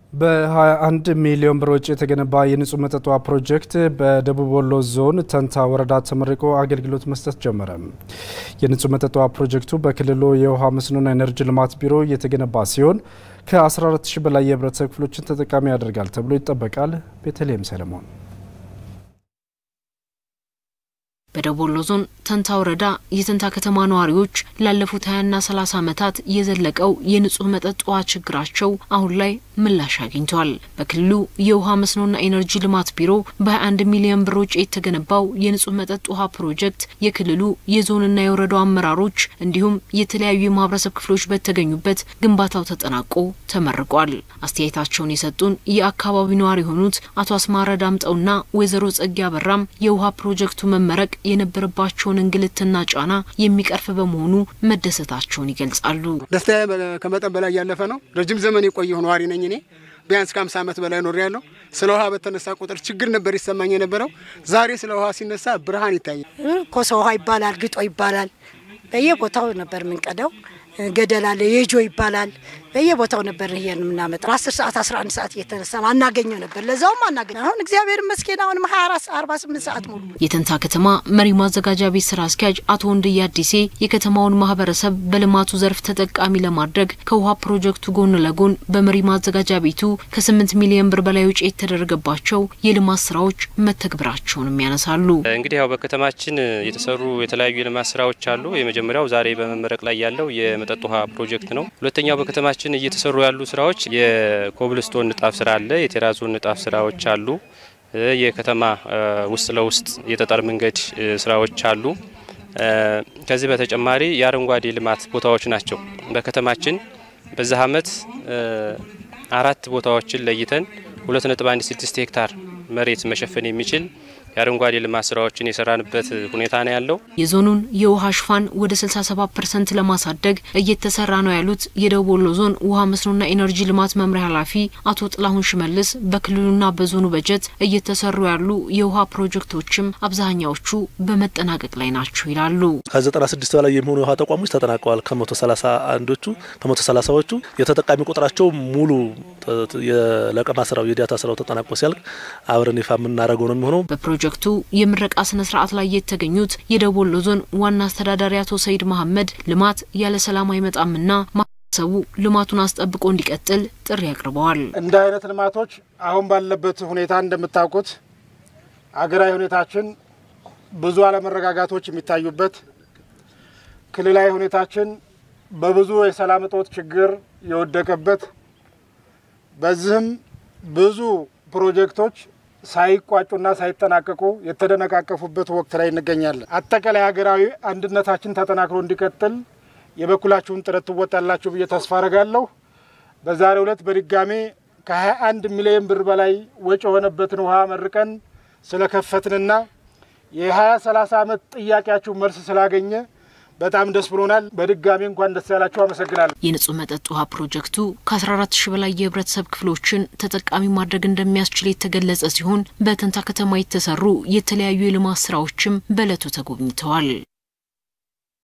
በ21 ሚሊዮን ብር ወጪ የተገነባ የንጹህ መጠጥ ውሃ ፕሮጀክት በደቡብ ወሎ ዞን ተንታ ወረዳ ተመርቆ አገልግሎት መስጠት ጀመረ። የንጹህ መጠጥ ውሃ ፕሮጀክቱ በክልሉ የውሃ መስኖና ኢነርጂ ልማት ቢሮ የተገነባ ሲሆን ከ14000 በላይ የህብረተሰብ ክፍሎችን ተጠቃሚ ያደርጋል ተብሎ ይጠበቃል። ቤተልሔም ሰለሞን በደቡብ ወሎ ዞን ተንታ ወረዳ የተንታ ከተማ ነዋሪዎች ላለፉት ሀያና ሰላሳ ዓመታት የዘለቀው የንጹህ መጠጥ ውሃ ችግራቸው አሁን ላይ ምላሽ አግኝተዋል። በክልሉ የውሃ መስኖና ኢነርጂ ልማት ቢሮ በ21 ሚሊዮን ብር ወጪ የተገነባው የንጹህ መጠጥ ውሃ ፕሮጀክት የክልሉ የዞንና የወረዳው አመራሮች እንዲሁም የተለያዩ የማህበረሰብ ክፍሎች በተገኙበት ግንባታው ተጠናቆ ተመርቋል። አስተያየታቸውን የሰጡን የአካባቢው ነዋሪ የሆኑት አቶ አስማረ ዳምጠውና ወይዘሮ ጸጊ አበራም የውሃ ፕሮጀክቱ መመረቅ የነበረባቸውን እንግልትና ጫና የሚቀርፍ በመሆኑ መደሰታቸውን ይገልጻሉ። ደስታ ከመጠን በላይ ያለፈ ነው። ረጅም ዘመን የቆየሁ ነዋሪ ነኝ እኔ ቢያንስ ከአምሳ ዓመት በላይ ኖር ያለው ስለ ውሃ በተነሳ ቁጥር ችግር ነበር ይሰማኝ የነበረው። ዛሬ ስለ ውሃ ሲነሳ ብርሃን ይታያል። ኮሶ ውሃ ይባላል፣ ግጦ ይባላል። በየቦታው ነበር የምንቀደው። ገደል አለ፣ የጆ ይባላል። በየቦታው ነበር ይሄን የምናመጣው። አስር ሰዓት አስራ አንድ ሰዓት እየተነሳ አናገኘው ነበር። ለዛውም አናገኘ አሁን እግዚአብሔር ይመስገን አሁንም ሀያ አራት አርባ ስምንት ሰዓት ሙሉ የተንታ ከተማ መሪ ማዘጋጃ ቤት ስራ አስኪያጅ አቶ ወንድዬ አዲሴ የከተማውን ማህበረሰብ በልማቱ ዘርፍ ተጠቃሚ ለማድረግ ከውሃ ፕሮጀክቱ ጎን ለጎን በመሪ ማዘጋጃ ቤቱ ከስምንት ሚሊዮን ብር በላይ ውጪ የተደረገባቸው የልማት ስራዎች መተግበራቸውንም ያነሳሉ። እንግዲህ ያው በከተማችን የተሰሩ የተለያዩ የልማት ስራዎች አሉ። የመጀመሪያው ዛሬ በመመረቅ ላይ ያለው የመጠጥ ውሃ ፕሮጀክት ነው። ሁለተኛው በከተማችን እየተሰሩ ያሉ ስራዎች የኮብልስቶን ንጣፍ ስራ አለ። የቴራዞን ንጣፍ ስራዎች አሉ። የከተማ ውስጥ ለውስጥ የጠጠር መንገድ ስራዎች አሉ። ከዚህ በተጨማሪ የአረንጓዴ ልማት ቦታዎች ናቸው። በከተማችን በዚህ አመት አራት ቦታዎችን ለይተን 2.16 ሄክታር መሬት መሸፈን የሚችል የአረንጓዴ ልማት ስራዎችን የሰራንበት ሁኔታ ነው ያለው። የዞኑን የውሃ ሽፋን ወደ 67 ፐርሰንት ለማሳደግ እየተሰራ ነው ያሉት የደቡብ ወሎ ዞን ውሃ መስኖና ኢነርጂ ልማት መምሪያ ኃላፊ አቶ ጥላሁን ሽመልስ በክልሉና በዞኑ በጀት እየተሰሩ ያሉ የውሃ ፕሮጀክቶችም አብዛኛዎቹ በመጠናቀቅ ላይ ናቸው ይላሉ። ከ96 በላይ የሚሆኑ የውሃ ተቋሞች ተጠናቀዋል። ከመቶ ሰላሳ አንዶቹ ከመቶ ሰላሳዎቹ የተጠቃሚ ቁጥራቸው ሙሉ የለቀማ ስራው የዳታ ስራው ተጠናቆ ሲያልቅ አብረን ይፋ የምናደርገው ነው የሚሆነው። ፕሮጀክቱ የምረቃ ስነ ስርዓት ላይ የተገኙት የደቡብ ወሎ ዞን ዋና አስተዳዳሪ አቶ ሰይድ መሐመድ ልማት ያለ ሰላም አይመጣምና ማህበረሰቡ ልማቱን አስጠብቆ እንዲቀጥል ጥሪ አቅርበዋል። እንደ አይነት ልማቶች አሁን ባለበት ሁኔታ እንደምታውቁት አገራዊ ሁኔታችን ብዙ አለመረጋጋቶች የሚታዩበት፣ ክልላዊ ሁኔታችን በብዙ የሰላም እጦት ችግር የወደቀበት፣ በዚህም ብዙ ፕሮጀክቶች ሳይቋጩና ሳይጠናቀቁ የተደነቃቀፉበት ወቅት ላይ እንገኛለን። አጠቃላይ ሀገራዊ አንድነታችን ተጠናክሮ እንዲቀጥል የበኩላችሁን ጥረት ትወጣላችሁ ብዬ ተስፋ አረጋለሁ። በዛሬው ዕለት በድጋሜ ከ21 ሚሊዮን ብር በላይ ወጪ የሆነበትን ውሃ መርቀን ስለከፈትንና የ20 30 ዓመት ጥያቄያችሁ መልስ ስላገኘ በጣም ደስ ብሎናል። በድጋሚ እንኳን ደስ ያላችሁ፣ አመሰግናለሁ። የንጹህ መጠጥ ውሃ ፕሮጀክቱ ከ14 ሺህ በላይ የህብረተሰብ ክፍሎችን ተጠቃሚ ማድረግ እንደሚያስችል የተገለጸ ሲሆን በተንታ ከተማ የተሰሩ የተለያዩ የልማት ስራዎችም በእለቱ ተጎብኝተዋል።